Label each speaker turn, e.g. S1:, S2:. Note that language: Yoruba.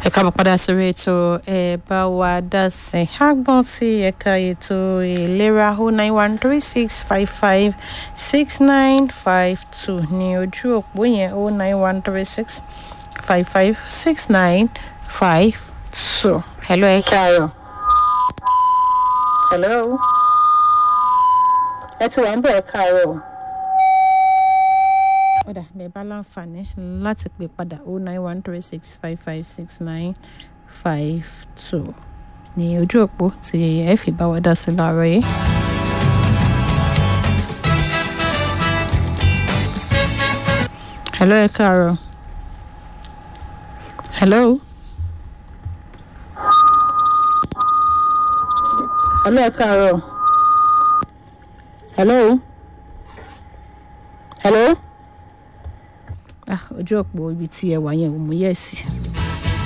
S1: ẹ káàbọ̀ padà sórí ètò ẹ bá wa dá sí àgbọ̀n tí ẹ̀ka ètò ìlera o nine one three six five five six nine five two ní ojú òpó yẹn o nine one three six five five six nine five two. hello ẹ káàárọ̀. hello. ẹ ti wà ń bẹ̀ ẹ káàárọ̀ ọ̀dà bẹ́ẹ̀ bá láǹfààní láti pè padà o nine one three six five five six nine five two ní ojú òpó tí ẹ fi bá wa dá sí láàárọ̀ yìí. hello ẹ káàárọ̀ hello hello ẹ káàárọ̀ hello hello ah ojú ọ̀pọ̀ ibi tí ẹ wà yẹn ò mú yẹ̀ sí.